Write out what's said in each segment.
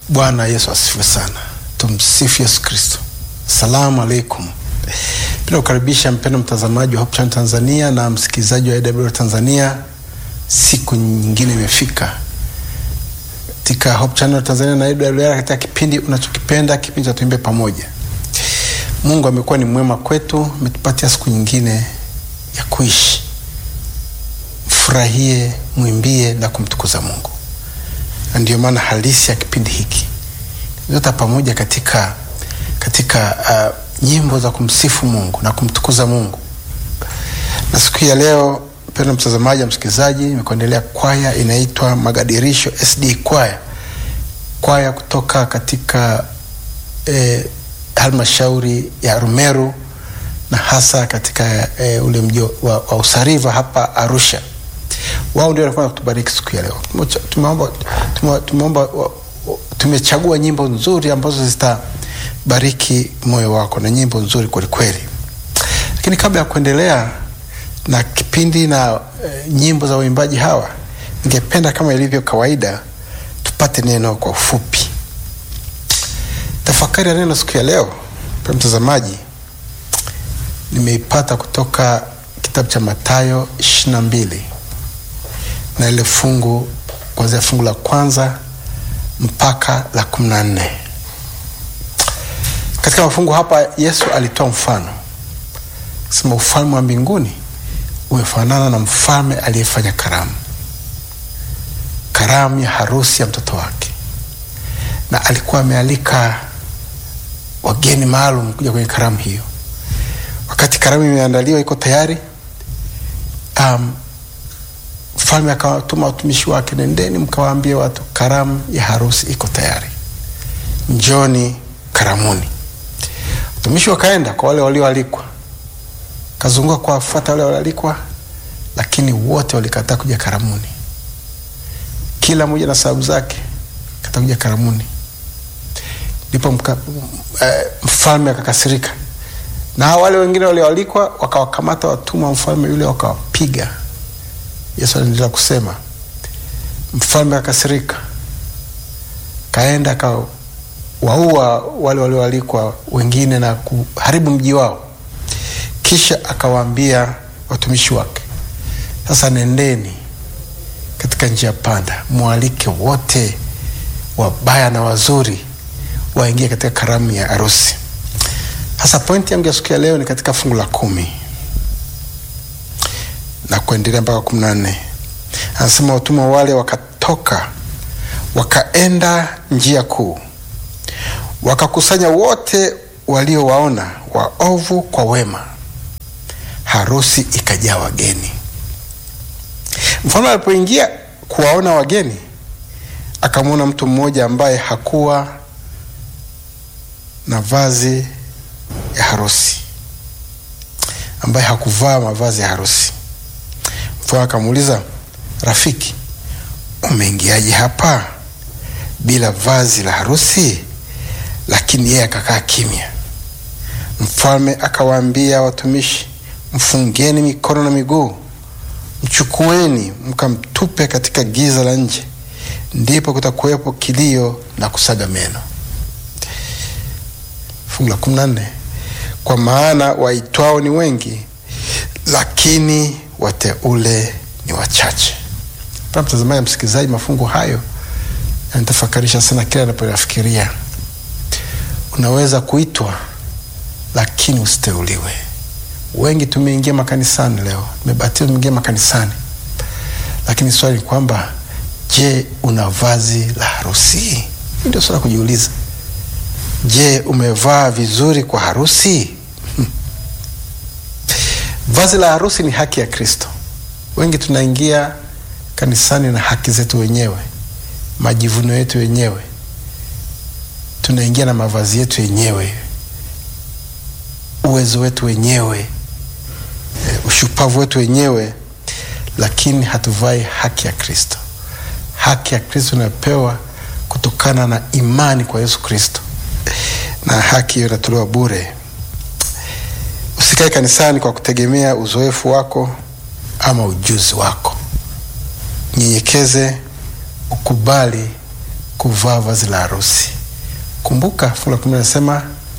Bwana Yesu asifiwe sana. Tumsifu Yesu Kristo. Salamu alaikum. Penda kukaribisha mpendo mtazamaji wa Hope Channel Tanzania na msikilizaji wa AWR Tanzania. Siku nyingine imefika katika Hope Channel Tanzania na AWR katika kipindi unachokipenda, kipindi cha Tuimbe Pamoja. Mungu amekuwa ni mwema kwetu, ametupatia siku nyingine ya kuishi. Mfurahie, mwimbie na kumtukuza Mungu, na ndiyo maana halisi ya kipindi hiki zote pamoja katika katika uh, nyimbo za kumsifu Mungu na kumtukuza Mungu. Na siku ya leo, mpendwa mtazamaji na msikilizaji, nimekuendelea kwaya inaitwa Magadirisho SD kwaya, kwaya kutoka katika eh, halmashauri ya Rumeru na hasa katika eh, ule mji wa, wa Usariva hapa Arusha. Wao ndio walikuwa kutubariki siku ya leo. Tumeomba tumeomba tumechagua nyimbo nzuri ambazo zitabariki moyo wako na nyimbo nzuri kwelikweli. Lakini kabla ya kuendelea na kipindi na e, nyimbo za waimbaji hawa, ningependa kama ilivyo kawaida tupate neno kwa ufupi. Tafakari ya neno siku ya leo, kwa mtazamaji, nimeipata kutoka kitabu cha Mathayo ishirini na mbili na ile fungu kuanzia fungu la kwanza mpaka la kumi na nne. Katika mafungu hapa Yesu alitoa mfano sema, ufalme wa mbinguni umefanana na mfalme aliyefanya karamu, karamu ya harusi ya mtoto wake, na alikuwa amealika wageni maalum kuja kwenye karamu hiyo. Wakati karamu imeandaliwa iko tayari, um, mfalme akawatuma watumishi wake, nendeni mkawaambie watu karamu ya harusi iko tayari, njoni karamuni. Watumishi wakaenda kwa wale walioalikwa, kazunguka kuwafuata wale walioalikwa, lakini wote walikataa kuja karamuni, kila mmoja na sababu zake, kataa kuja karamuni. Ndipo mka, eh, mfalme akakasirika, na wale wengine walioalikwa wakawakamata watumwa wa mfalme yule wakawapiga. Yesu anaendelea kusema, mfalme akasirika, kaenda akawaua wale walioalikwa wengine na kuharibu mji wao. Kisha akawaambia watumishi wake, sasa nendeni katika njia panda, mwalike wote wabaya na wazuri waingie katika karamu ya harusi. Sasa pointi yangu ya siku ya leo ni katika fungu la kumi na kuendelea mpaka kumi na nne. Anasema watumwa wale wakatoka wakaenda njia kuu, wakakusanya wote waliowaona waovu kwa wema, harusi ikajaa wageni. Mfalme alipoingia kuwaona wageni, akamwona mtu mmoja ambaye hakuwa na vazi ya harusi, ambaye hakuvaa mavazi ya harusi. Mfalme akamuuliza, rafiki, umeingiaje hapa bila vazi la harusi? Lakini yeye akakaa kimya. Mfalme akawaambia watumishi, mfungeni mikono na miguu, mchukueni mkamtupe katika giza la nje, ndipo kutakuwepo kilio na kusaga meno. Fungu la kumi na nne, kwa maana waitwao ni wengi, lakini wateule ni wachache. Pa mtazamaji, msikilizaji, mafungu hayo yanatafakarisha sana kila anapoyafikiria. Unaweza kuitwa lakini usiteuliwe. Wengi tumeingia makanisani leo, tumebatizwa, tumeingia makanisani, lakini swali ni kwamba, je, una vazi la harusi? Ndio swala kujiuliza. Je, umevaa vizuri kwa harusi? Hmm. Vazi la harusi ni haki ya Kristo. Wengi tunaingia kanisani na haki zetu wenyewe, majivuno yetu wenyewe, tunaingia na mavazi yetu wenyewe, uwezo wetu wenyewe, ushupavu wetu wenyewe, lakini hatuvai haki ya Kristo. Haki ya Kristo inapewa kutokana na imani kwa Yesu Kristo, na haki hiyo inatolewa bure. Usikae kanisani kwa kutegemea uzoefu wako ama ujuzi wako. Nyenyekeze, ukubali kuvaa vazi la harusi. Kumbuka fungu la kumi linasema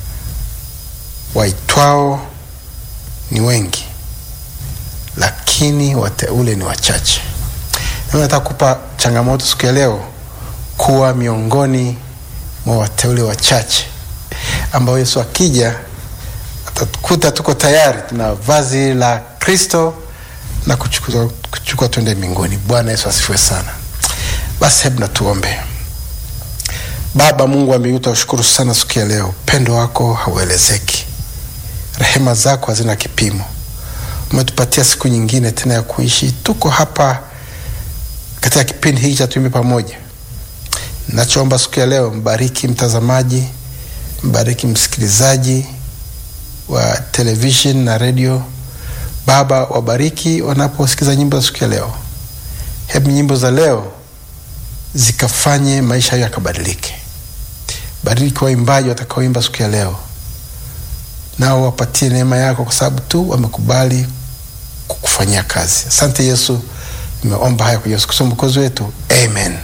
waitwao ni wengi, lakini wateule ni wachache. Nami nataka kupa changamoto siku ya leo kuwa miongoni mwa wateule wachache ambao Yesu akija atatukuta tuko tayari, tuna vazi la Kristo na kuchukua, kuchukua twende mbinguni. Bwana Yesu asifiwe sana. Basi hebu natuombe. Baba Mungu wa mbinguni, tunashukuru sana siku ya leo, upendo wako hauelezeki, rehema zako hazina kipimo. Umetupatia siku nyingine tena ya kuishi, tuko hapa katika kipindi hiki cha Tuimbe Pamoja. Nachoomba siku ya leo, mbariki mtazamaji, mbariki msikilizaji wa television na redio. Baba, wabariki wanaposikiza nyimbo za siku ya leo. Hebu nyimbo za leo zikafanye maisha hayo yakabadilike. Bariki waimbaji watakaoimba siku ya leo, nao wapatie neema yako, kwa sababu tu wamekubali kukufanyia kazi. Asante Yesu, nimeomba haya kwa Yesu Kristo mwokozi wetu, amen.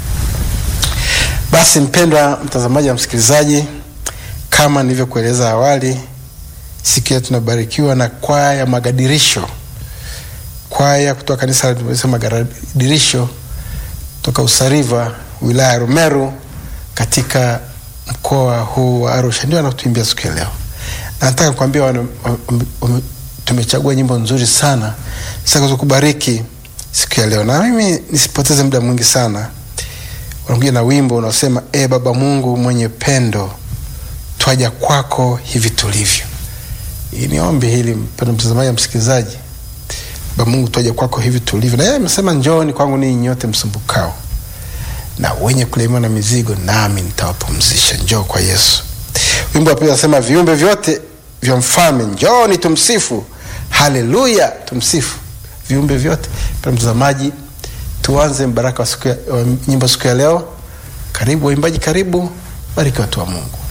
Basi mpendwa mtazamaji na msikilizaji, kama nilivyokueleza awali, siku ya tunabarikiwa na kwaya ya Magadirisho, kwaya kutoka kanisa la Magadirisho toka Usariva, wilaya ya Rumeru, katika mkoa huu wa Arusha, ndio anatuimbia siku ya leo. Na nataka kuambia tumechagua nyimbo nzuri sana zitakazo kubariki siku ya leo, na mimi nisipoteze muda mwingi sana, wanakuja na wimbo unaosema e Baba Mungu mwenye pendo, twaja kwako hivi tulivyo. Hii ni ombi hili, mpendo mtazamaji na msikilizaji. Baba Mungu, twaja kwako hivi tulivyo, na yeye amesema njooni kwangu ninyi nyote msumbukao na wenye kulemewa na mizigo, nami nitawapumzisha. Njoo kwa Yesu. Wimbo wa pili anasema viumbe vyote vya mfalme njooni tumsifu, haleluya, tumsifu viumbe vyote. Mpendwa mtazamaji, tuanze mbaraka wa siku ya, wa nyimbo siku ya leo. Karibu waimbaji, karibu bariki watu wa Mungu.